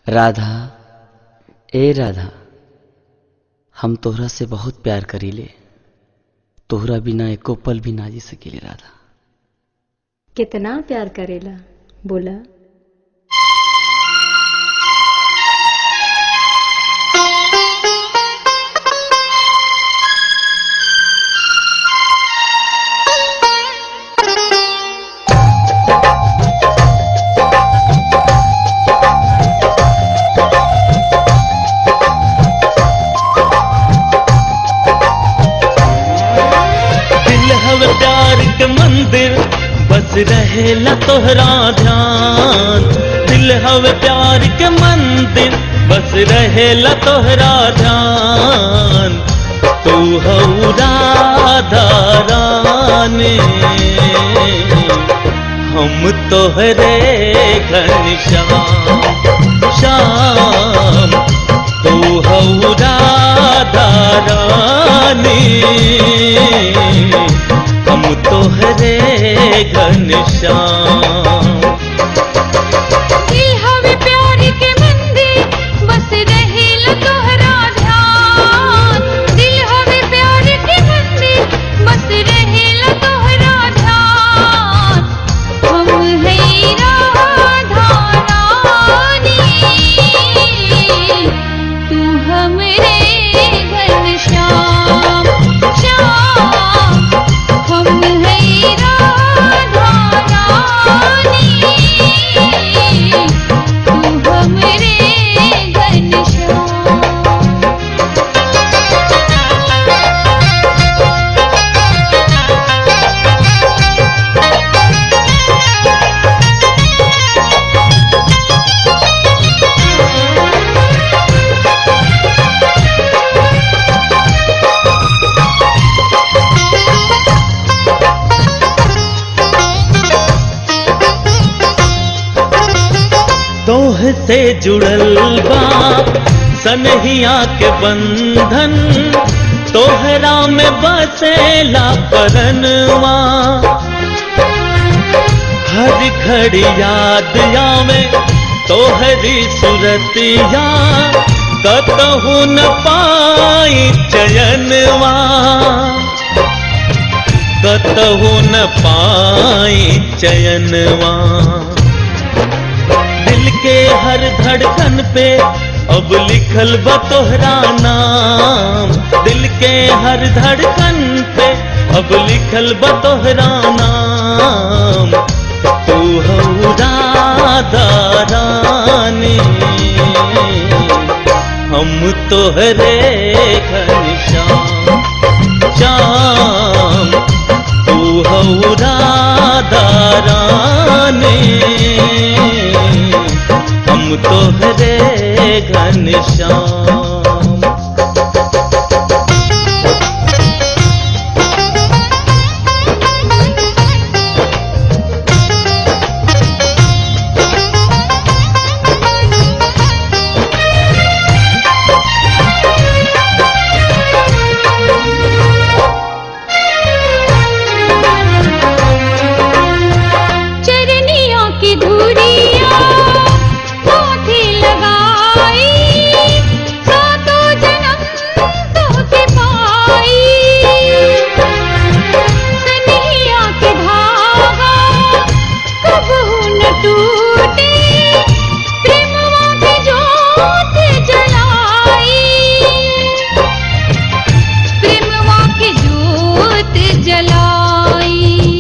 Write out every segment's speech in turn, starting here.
राधा ए राधा हम तोहरा से बहुत प्यार करीले तोहरा बिना एको पल भी ना जी सकीले राधा कितना प्यार करेला बोला दिल हव प्यार के मंदिर बस रहेला तोहरा ध्यान दिल हव प्यार के मंदिर बस रहेला तोहरा ध्यान तू हऊ राधा रानी हम तोहरे घनश्याम श्याम तू हऊ राधा रानी हम तोहरे घनश्याम दिल हवे प्यार के मंदिर बस रहेला तोहरा ध्यान दिल हवे प्यार के मंदिर बस रहेला तोहरा ध्यान हम है राधा रानी तू हमरे घनश्याम श्याम हम है राधा रानी तू हमरे घनश्याम तोह से जुड़ल बा सनहिया के बंधन तोहरा में बसेला परनवा हर घड़ी याद आवे तोहरी सुरतिया कतहु न पाई चयनवा कतहु न पाई चयनवा दिल के हर धड़कन पे अब लिखल बा तोहरा नाम दिल के हर धड़कन पे अब लिखल बा तोहरा नाम तू हऊ राधा रानी हम तोहरे घनश्याम श्याम तू हऊ राधा रानी हम तोहरे घनश्याम चरनिया की धुरिया माथे लगाई सातों जन्म तोहके पाई सनहिया के धागा कबहू न टूटे प्रेमवा के जोत जलाई प्रेमवा के जोत जलाई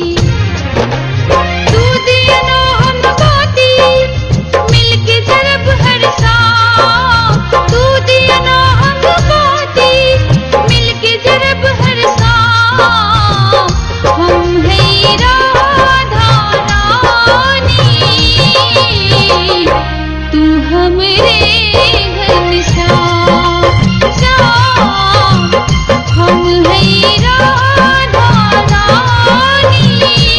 तू दिया ना हम बाती मिलके जरब हर शाम तू दिया ना हम बाती मिलके जरब हर शाम हम है राधा रानी तू हमरे घनश्याम श्याम हम है राधा रानी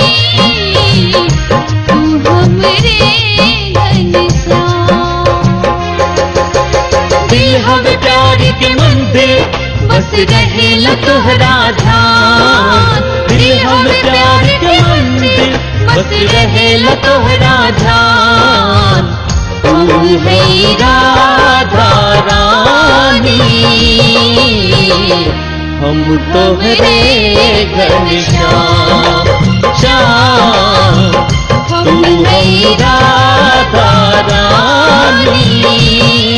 तू हमरे घनश्याम दिल हवे प्यार के मंदिर बस रहेला तोहरा ध्यान दिल हवे प्यार के मंदिर बस रहेला तोहरा ध्यान तू है राधा रानी हम तोहरे घनश्याम श्याम हम तू है है राधा रानी